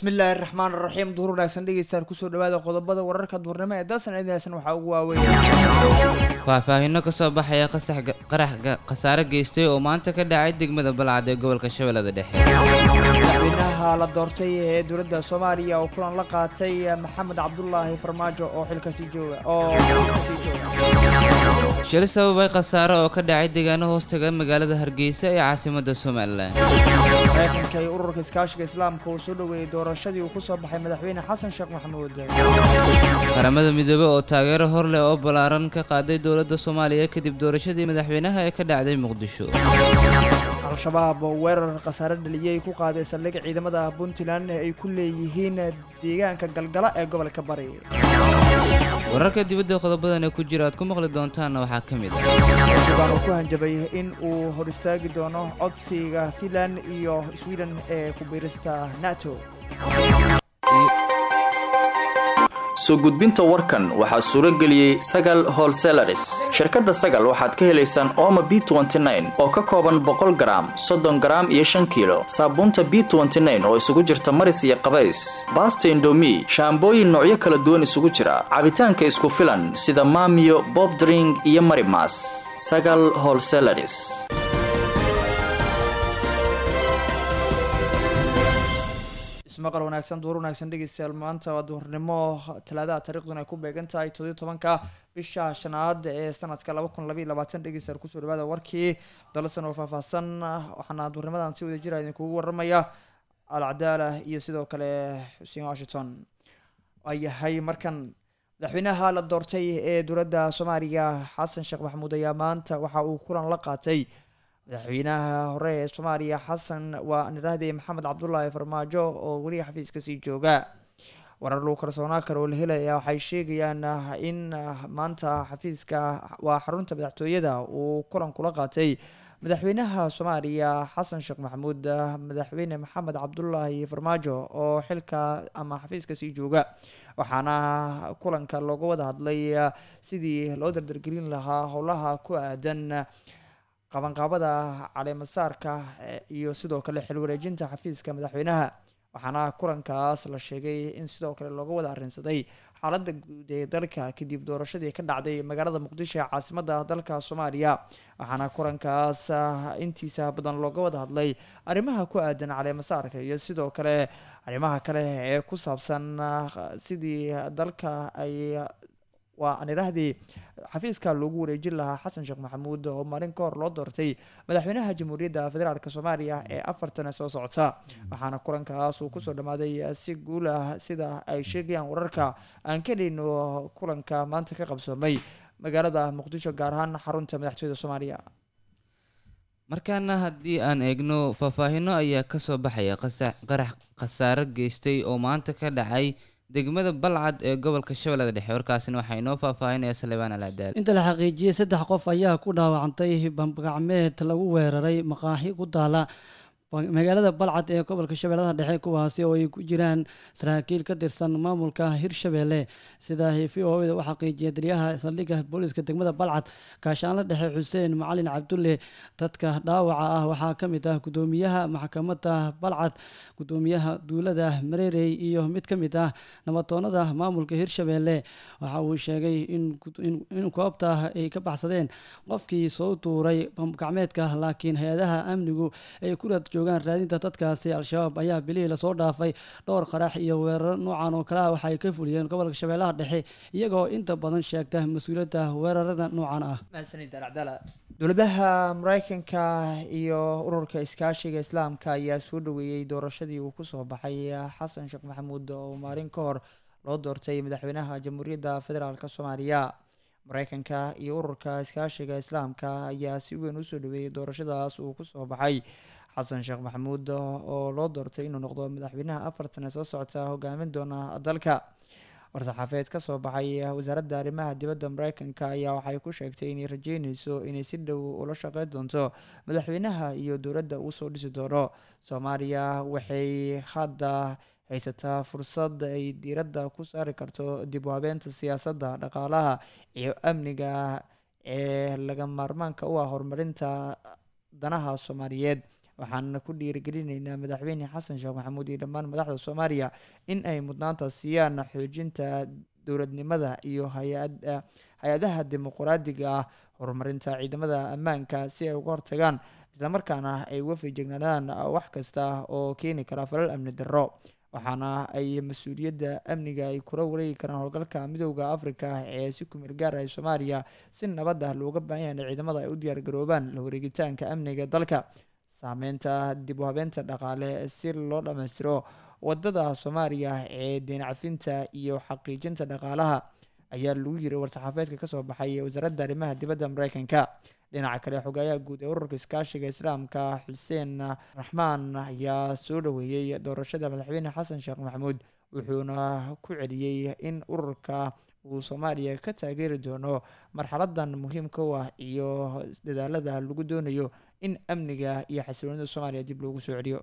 bismillaahi raxmaan raxiim duhur wanaagsan dhegeystayaal kusoo dhawaada qodobada wararka duhurnimo ee dalsan idinaysan waxaa ugu waaweyn faahfaahinno ka soo baxaya qasax qarax khasaare geystay oo maanta ka dhacay degmada balcad ee gobolka shabeellada dhexe madaxweynaha la doortay ee dowladda soomaaliya oo kulan la qaatay maxamed cabdulaahi farmaajo oo xilkasii jooga oo xilkasii jooga shil sababay khasaare oo ka dhacay deegaano hoostaga magaalada hargeysa ee caasimadda somalilan mareykanka iyo ururka iskaashiga islaamka uu soo dhoweeyey doorashadii uu kusoo baxay madaxweyne xasan sheekh maxamuud qaramada midoobey oo taageero hor leh oo ballaaran ka qaaday dowladda soomaaliya kadib doorashadii madaxweynaha ee ka dhacday muqdisho al-shabaab oo weerar khasaare dhaliyay ku qaaday saldhig ciidamada puntland ay ku leeyihiin deegaanka galgala ee gobolka bari wararka dibadda qodobadan ee ku jira aad ku maqli doontaanna waxaa ka mid ah erdogan uu ku hanjabay in uu hor istaagi doono codsiga finland iyo sweden ee ku biirista nato soo gudbinta warkan waxaa suuro geliyey sagal holselaris shirkadda sagal waxaad ka helaysaan ooma b oo ka kooban boqol garaam soddon garaam iyo shan kiilo saabuunta b oo isugu jirta maris iyo qabays baasta indomi shaambooyin noocyo kala duwan isugu jira cabitaanka isku filan sida maamiyo bobdring iyo marimas sagal holselaris ismaqal wanaagsan duhur wanaagsan dhegeystayaal maanta waa duhurnimo talaadaha taariikhduna ay ku beegan tahay toddobiyo tobanka bisha shanaad ee sanadka laba kun labaiyo labaatan dhegeystayaal kusoo dhawaada warkii dalasan oo faahfaahsan waxaana duhurnimadan si wada jira idinkugu waramaya alcadaala iyo sidoo kale xuseen washington waayahay markan madaxweynaha la doortay ee dowladda soomaaliya xasan sheekh maxamuud ayaa maanta waxa uu kulan la qaatay madaxweynaha hore ee soomaaliya xasan waa nirahdey maxamed cabdulaahi farmaajo oo weli xafiiska sii jooga warar lagu kalsoonaa kale oo la helaya waxay sheegayaan in maanta xafiiska waa xarunta madaxtooyada uu kulan kula qaatay madaxweynaha soomaaliya xasan sheekh maxamuud madaxweyne maxamed cabdulaahi farmaajo oo xilka ama xafiiska sii jooga waxaana kulanka looga wada hadlay sidii loo dardargelin lahaa howlaha ku aadan qabanqaabada caleemasaarka iyo sidoo kale xil wareejinta xafiiska madaxweynaha waxaana kulankaas la sheegay in sidoo kale looga wada arrinsaday xaaladda guud ee dalka kadib doorashadii ka dhacday magaalada muqdisho ee caasimada dalka soomaaliya waxaana kulankaas intiisa badan looga wada hadlay arrimaha ku aadan caleemasaarka iyo sidoo kale arrimaha kale ee ku saabsan sidii dalka ay waa aan idhaahdii xafiiska loogu wareejin lahaa xasan sheekh maxamuud oo maalin ka hor loo doortay madaxweynaha jamhuuriyadda federaalk soomaaliya ee afartan soo socota waxaana kulankaas uu kusoo dhammaaday si guul ah sida ay sheegayaan wararka aan ka heleyno kulanka maanta ka qabsoomay magaalada muqdisho gaar ahaan xarunta madaxtooyada soomaaliya markaana haddii aan eegno faahfaahinno ayaa ka soo baxaya qarax khasaare geystay oo maanta ka dhacay degmada balcad ee gobolka shabeellada dhexe warkaasina waxaa inoo faahfaahinaya salebaan alcadaal inta la xaqiijiyey saddex qof ayaa ku dhaawacantay bambagacmeed lagu weeraray maqaaxi ku taala magaalada balcad ee gobolka shabeellada dhexe kuwaasi oo ay ku jiraan saraakiil ka tirsan maamulka hirshabeelle sida v o da u xaqiijiyay taliyaha saldhigga booliiska degmada balcad gaashaanla dhexe xuseen macalin cabdulle dadka dhaawaca ah waxaa ka mid ah gudoomiyaha maxkamadda balcad gudoomiyaha duulada mareerey iyo mid ka mid ah nabatoonada maamulka hirshabeelle waxa uu sheegay in goobta ay ka baxsadeen qofkii soo tuuray bambagacmeedka laakiin hay-adaha amnigu ay ku raad joogaan raadinta dadkaasi al-shabaab ayaa bilihii lasoo dhaafay dhowr qarax iyo weeraro noocan oo kale ah waxay ka fuliyeen gobolka shabeellaha dhexe iyagoo inta badan sheegta mas-uuliyadda weerarada noocan ah dowladaha mareykanka iyo ururka iskaashiga islaamka ayaa soo dhaweeyey doorashadii uu kusoo baxay xasan sheekh maxamuud oo maalin ka hor loo doortay madaxweynaha jamhuuriyadda federaalk soomaaliya mareykanka iyo ururka iskaashiga islaamka ayaa si weyn usoo dhaweeyey doorashadaas uu kusoo baxay xasan sheekh maxamuud oo loo doortay inuu noqdo madaxweynaha afartan ee soo socota hogaamin doona dalka war-saxaafeed ka soo baxay wasaaradda arrimaha dibadda mareykanka ayaa waxay ku sheegtay inay rajeyneyso inay si dhow ula shaqeyn doonto madaxweynaha iyo dowladda uu soo dhisi doono soomaaliya waxay hadda haysataa fursad ay diiradda ku saari karto dib u habeenta siyaasadda dhaqaalaha iyo amniga ee laga maarmaanka u ah horumarinta danaha soomaaliyeed waxaana ku dhiirigelinaynaa madaxweyne xasan sheekh maxamuud iyo dhammaan madaxda soomaaliya in ay mudnaanta siiyaan xoojinta dowladnimada iyo hay-ad- hay-adaha dimuqraadiga ah horumarinta ciidamada ammaanka si ay uga hortagaan islamarkaana ay uga feejignaadaan wax kasta oo keeni kara falal amni darro waxaana ay mas-uuliyadda amniga ay kula wareegi karaan howlgalka midooda afrika ee si kumeel gaar ah soomaaliya si nabad ah looga baahan yahay in ciidamada ay u diyaargaroobaan la wareegitaanka amniga dalka saameynta dib u habeenta dhaqaale si loo dhammaystiro wadada soomaaliya ee deen cafinta iyo xaqiijinta dhaqaalaha ayaa lagu yiri war-saxaafeedka kasoo baxay wasaaradda arrimaha dibadda mareykanka dhinaca kale xogayaha guud ee ururka iskaashiga islaamka xuseen raxmaan ayaa soo dhaweeyey doorashada madaxweyne xasan sheekh maxamuud wuxuuna ku celiyey in ururka uu soomaaliya ka taageeri doono marxaladan muhiimka u ah iyo dadaalada lagu doonayo in amniga iyo xasiloonida soomaaliya dib loogu soo celiyo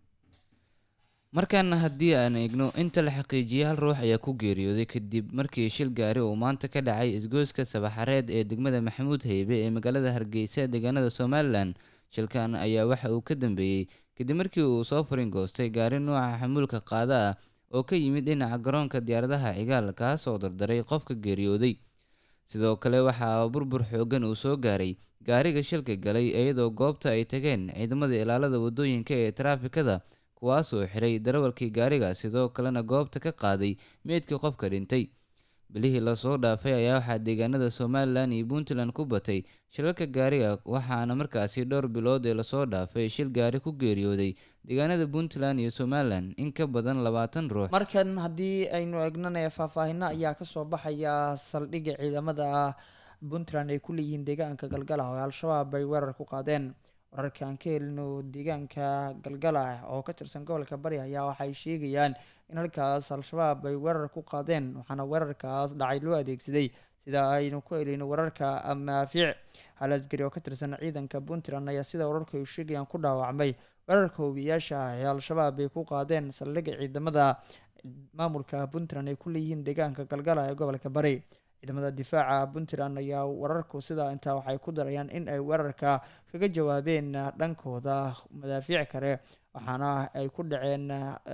markaana haddii aan eegno inta la xaqiijiyay hal ruux ayaa ku geeriyooday kadib markii shil gaari uu maanta ka dhacay isgoyska sabaxareed ee degmada maxamuud heybe ee magaalada hargeysa deegaanada somalilan shilkan ayaa waxa uu ka dambeeyey kadib markii uu soo furin goostay gaari nuuca xamuulka qaada ah oo ka yimid dhinaca garoonka diyaaradaha cigaal kaas oo dardaray qofka geeriyooday sidoo kale waxaa burbur xoogan uu soo gaaray gaariga shilka galay iyadoo goobta ay tageen ciidamada ilaalada wadooyinka ee taraafikada kuwaasoo xiray darawalkii gaariga sidoo kalena goobta ka qaaday meydkii qofka dhintay bilihii lasoo dhaafay ayaa waxaa deegaanada somalilan iyo puntland ku batay shilalka gaariga waxaana markaasi dhowr bilood ee lasoo dhaafay shil gaari ku geeriyooday deegaanada puntland iyo somalilan in ka badan labaatan ruux markan haddii aynu eegnana faahfaahino ayaa kasoo baxaya saldhigga ciidamada puntland ay ku leeyihiin deegaanka galgala oo al-shabaab ay weerar ku qaadeen wararka aan ka helino deegaanka galgala oo ka tirsan gobolka bari ayaa waxay sheegayaan in halkaas al-shabaab ay weerar ku qaadeen waxaana weerarkaas dhacay loo adeegsaday sida aynu ku helino wararka amaafiic hal asgari oo ka tirsan ciidanka puntland ayaa sida wararka ay sheegayaan ku dhaawacmay weerarka hobiyaasha ee al-shabaab ay ku qaadeen saldhigga ciidamada maamulka puntland ay ku leeyihiin deegaanka galgala ee gobolka bari ciidamada difaaca puntland ayaa wararku sidaa intaa waxay ku darayaan in ay weerarka kaga jawaabeen dhankooda madaafiic kale waxaana ay ku dhaceen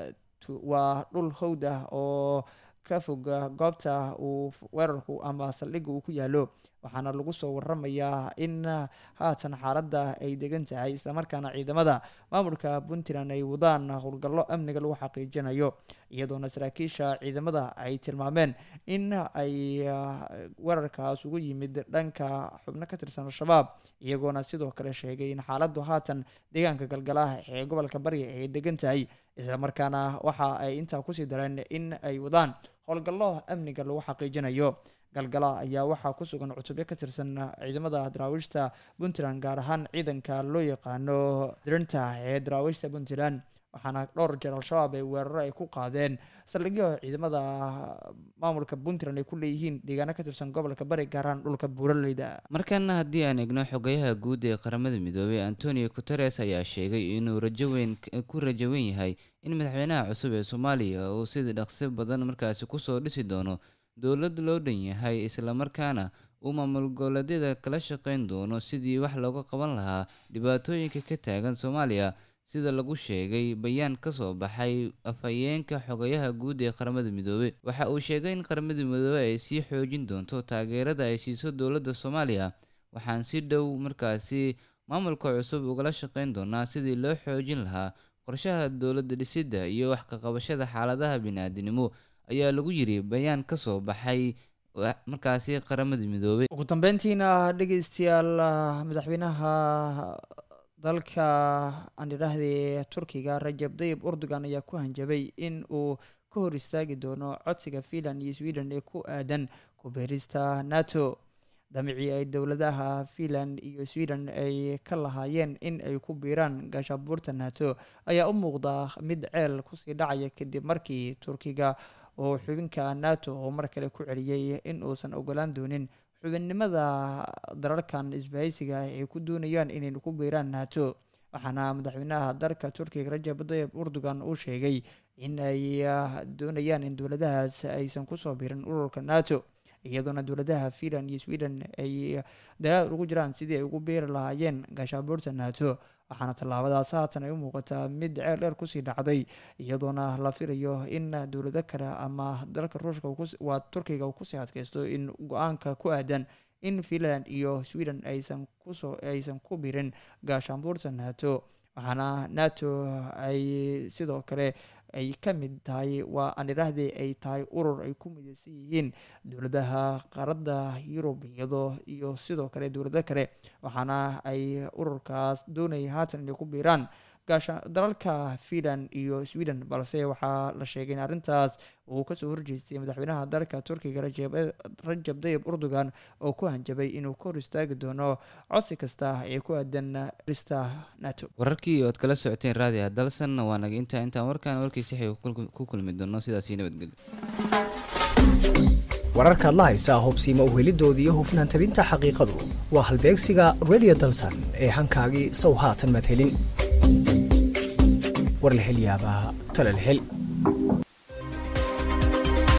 waa dhul howd ah oo ka fog goobta uu weerarku ama saldhigga uu ku yaalo waxaana lagu soo waramayaa in haatan xaaladda ay degan tahay islamarkaana ciidamada maamulka puntland ay wadaan howlgallo amniga lagu xaqiijinayo iyadoona saraakiisha ciidamada ay tilmaameen in ay weerarkaas ugu yimid dhanka xubno ka tirsan al-shabaab iyagoona sidoo kale sheegay in xaaladdu haatan deegaanka galgalaha ee gobolka bari ay degan tahay islamarkaana waxa ay intaa kusii dareen in ay wadaan howlgallo amniga lagu xaqiijinayo galgala ayaa waxaa ku sugan cutubyo ka tirsan ciidamada daraawiishta puntland gaar ahaan ciidanka loo yaqaano dirinta ee daraawiishta puntland waxaana dhowr jeer al-shabaab ay weeraro ay ku qaadeen saldhigyo ciidamada maamulka puntland ay ku leeyihiin deegaano ka tirsan gobolka bari gaar ahaan dhulka buuraleyda markaana haddii aan eegno xogayaha guud ee qaramada midoobay antonio guteres ayaa sheegay inuu rajo weyn ku rajo weyn yahay in madaxweynaha cusub ee soomaaliya uu sida dhaqsi badan markaasi kusoo dhisi doono dowlad loo dhan yahay islamarkaana uu maamul goboleedyada kala shaqeyn doono sidii wax looga qaban lahaa dhibaatooyinka ka taagan soomaaliya sida lagu sheegay bayaan ka soo baxay afhayeenka xogayaha guud ee qaramada midoobey waxa uu sheegay in qaramada midoobey ay sii xoojin doonto taageerada ay siiso dowladda soomaaliya waxaan si dhow markaasi maamulka cusub ugala shaqeyn doonaa sidii loo xoojin lahaa qorshaha dowladda dhisidda iyo wax ka qabashada xaaladaha bini-aadinimo ayaa lagu yiri bayaan ka soo baxay markaasi qaramada midoobey ugu dambeyntiina dhegeystayaal madaxweynaha dalka aan idhaahdee turkiga rajab dayib urdugan ayaa ku hanjabay in uu ka hor istaagi doono codsiga finland iyo sweden ee ku aadan kubeerista nato damicii ay dowladaha finland iyo sweden ay ka lahaayeen in ay ku biiraan gaashabuurta nato ayaa u muuqda mid ceel kusii dhacaya kadib markii turkiga oo xubinka nato oo mar kale ku celiyey in uusan ogolaan doonin xubinnimada dalalkan isbahaysiga ay ku doonayaan inay ku biiraan nato waxaana madaxweynaha dalka turkiga rajab dayib urdugan uu sheegay in ay doonayaan in dowladahaas aysan kusoo biirin ururka nato iyadoona dowladaha finland iyo sweden ay dagaal ugu jiraan sidii ay ugu beeri lahaayeen gaashaabuurta nato waxaana tallaabadaas haatan ay u muuqataa mid ceel dheer kusii dhacday iyadoona la filayo in dowlado kale ama dalka ruushka waa turkiga uu kusii adkeysto in go-aanka ku aadan in finland iyo sweden aysan kusoo aysan ku birin gaashaanbuurta nato waxaana nato ay sidoo kale ay ka mid tahay waa aan idhaahdee ay tahay urur ay ku mideysan yihiin dowladaha qaaradda yurub iyadoo iyo sidoo kale dowlado kale waxaana ay ururkaas doonayay haatan inay ku biiraan gaasha dalalka finland iyo sweden balse waxaa la sheegay in arrintaas uu kasoo horjeestay madaxweynaha dalka turkiga rajab dayib erdogan oo ku hanjabay inuu ka hor istaagi doono codsi kasta ee ku aadan rista nato wararkii ood kala socoteen raadiga dalsan waa naga intaa intaan warkaan warkii sixi ku kulmi doono sidaasi nabadgelyo wararkaad la haysaa hubsiima uhelidooda iyo hufnaan tabinta xaqiiqadu waa halbeegsiga radio dalsan ee hankaagii sow haatan madhelin war la hel yaabaa tala la hel